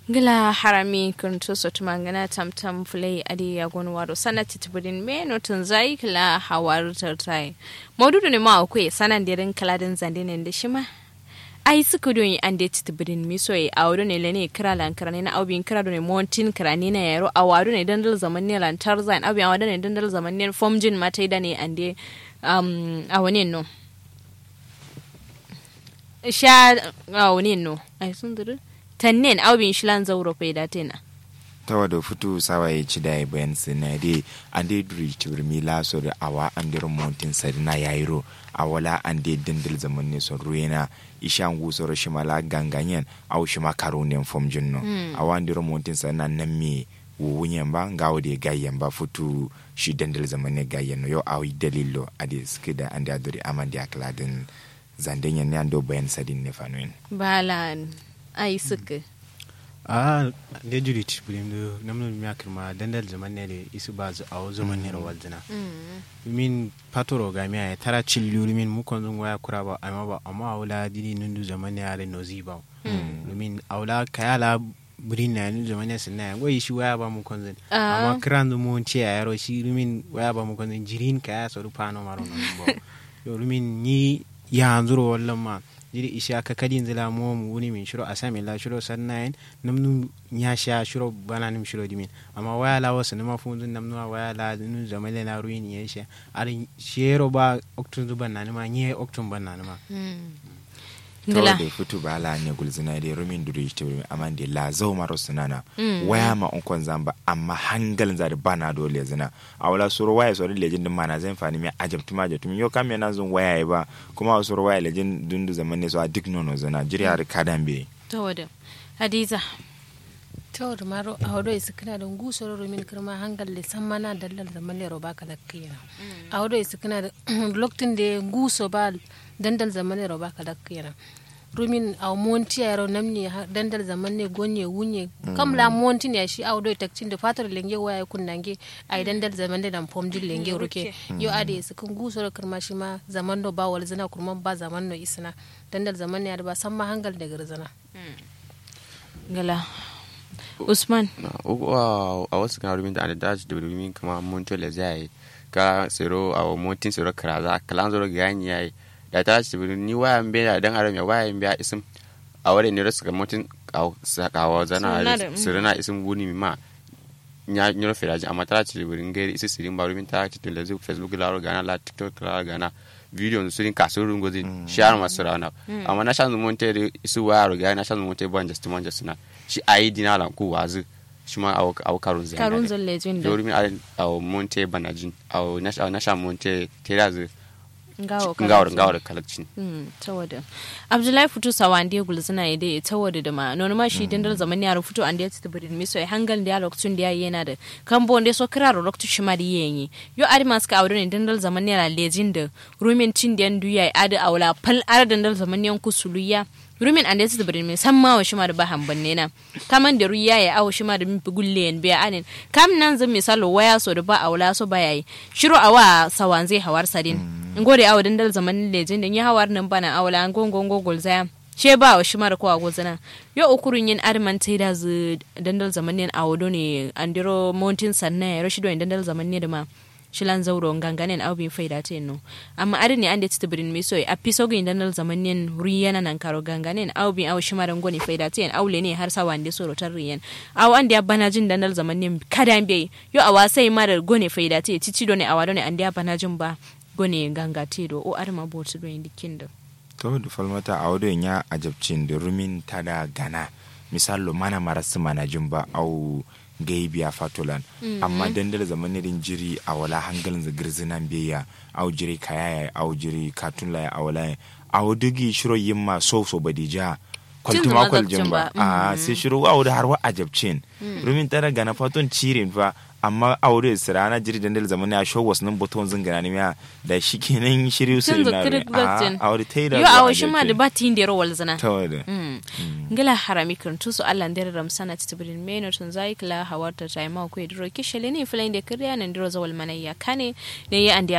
gila harami kuntu sotu mangana tamtam fulai adi ya gonu wado sana titibudin me notun zai kila hawar tartai maududu ne ma akwai sanan dirin kaladin zandinin da shima ai suka don an da titibudin mi soye a wado ne lane kira lankara ne na aubin kira ne montin kira ne na yaro a wado ne dandal zaman ne lantar zain aubin a wado ne dandal zaman ne fomjin mata da ne an da a wani no sha a wani no ai sun duru tannen aubin shilan zauro fai da tena tawa da futu sawa ya ci da bayan sinade an dai duri cibir mi laso da awa an dir mountain sarina yairo awala an dai dindil zaman ne son ruena ishan gusoro shimala ganganyen au shima karo ne fom jinno awa an dir mountain sarina nan me wuwunyen ba ngawo da gayyen ba futu shi dindil zaman ne gayyen no yo awi dalilo ade skida an da duri aman da kladin zandenyen ne an do bayan sadin ne fanuin balan ai suka a da juri ci bulim do namno mi akirma dandal zaman ne de isu ba zu awo zaman ne rawal dina min patoro ga mi ay tara cillu min mu kon zun waya kura ba amma ba amma awla dini nundu zaman ne ale no ziba min awla kayala burin na ni zaman ne sinna wai shi waya ba mu kon zun amma kiran mu ce ya yaro shi min waya ba mu kon zun jirin kaya so rupano maro no bo yo min ni ya anzuro wallan ma jiri isha ka kadin zila mo mu wuni min shiro asami la shiro sannayen namnu nya sha shiro bana nim shiro dimin amma waya la wasu nima funzun namnu waya la nu zamale na ruin ya sha ari shero ba oktun zuban na nima nye oktun ban na nima tawa da fitu ba la ne gulzina da rumin duri ta wuri amma da la zau maro sunana waya ma on kon zamba amma hangalin za da bana dole zina a wala suru waya suru lejin din mana zan fani mai ajab tuma ajab tuma yo kam yana zun waya ba kuma suru waya lejin dundu zaman ne so a duk nono zina jiri har kadan be tawa da hadiza tawar maro a wado isu kana da gusoro rumin kirma hangal le san mana dallal da malle roba kala kiyana a wado isu kana da loktin da guso ba dandal zaman roba kala kiyana rumin a monti yaro namni dandal zaman ne gonye wunye kam la monti ne shi a wado takcin da fatar lenge waya kunnange a dandal zaman da fom jin lenge ruke yo ade isu kun gusoro kirma shi ma zaman do ba wal zina kurman ba zaman no isna dandal zaman ne ba san ma hangal da garzana gala usman a wasu kan rumin da daji da rumin kama monto le zai ka sero a montin sero karaza kalan zoro gani yayi da ta ci ni waya mbe da dan haram ya waya mbe isim a wale ne rasu ga montin sakawa zana sirina isim guni mi ma nya nyoro feraji amma ta ci burin gairi isi sirin ba rumin ta ci tele facebook la gana la tiktok la gana video su rin kasu rin gozi share masu rana amma na shan monte isu waya ga na shan monte ban just man just na shi ayi dina lan ku wazu shi ma aw aw karun zai karun zan lejin da domin aw monte banajin aw na shan monte terazu ngawo ngawar ngawar kalakcin tawada abdullahi futu sawande gulzina ya dai tawada da ma nono ma shi dandal zaman ya futu an da ya tsibirin miso ya hangal da ya lokacin da ya yana da kambo wanda so kira ro lokacin shi ma da yayi yo adi masu ka aure ne dandal zaman ya lejin da rumin cin da yandu ya adi aula fal ar dandal zaman yan kusuluya rumin an da ya tsibirin mai san ma wa shi ma da ba hamban ne na kaman da ruya ya awo shi ma da min gulle yan biya anin kam nan zan misalo waya so da ba aula so ba yayi shiro awa sawan zai hawar sadin ngode awo dandal zaman lejin da ya hawar nan bana awla an gongon gogol zaya she ba wa shimar ko agozana yo ukurun yin arman tai da zu dandal zaman ne awo do ne andiro mountain sanna ya rashido dandal zaman ne da ma shilan zauro ganganen aw bin faida te no amma ari ne ande tibrin mi soy api sogo dandal zaman ne riyana nan karo ganganen aw bin aw shimar ngoni faida te en awle ne har sawa ande soro tar riyan aw ande abana jin dandal zaman ne kada be yo awa sai mara gone faida te cici do ne awado ne ande abana jin ba gone gangate do o arma botu do indi kindo to da falmata a wadon ya ajabcin da rumin ta da gana misalo mana marasu mana jin ba au gaibiya fatolan amma dandala zamanin jiri a wala hangalin za girzinan biya au jiri kayaya au jiri katun laya a wala a wadugi shiro yin ma so so badija kwaltuma kwaljin ba a sai shiro a wadda har wa ajabcin rumin tara gana faton cirin fa amma aure su rana jiri dandal zaman ya show wasu nan buton zingana ne da shi kenan shiri su na a aure ta yi da yo awo shi ma da ba tin da rawal zana ta wada ngila harami kan tu su Allah ndere ram sana tibrin meno tun zai kila hawarta ta ma ko diro kishele ne filain da kiriya nan diro zawal manayya kane ne ya andi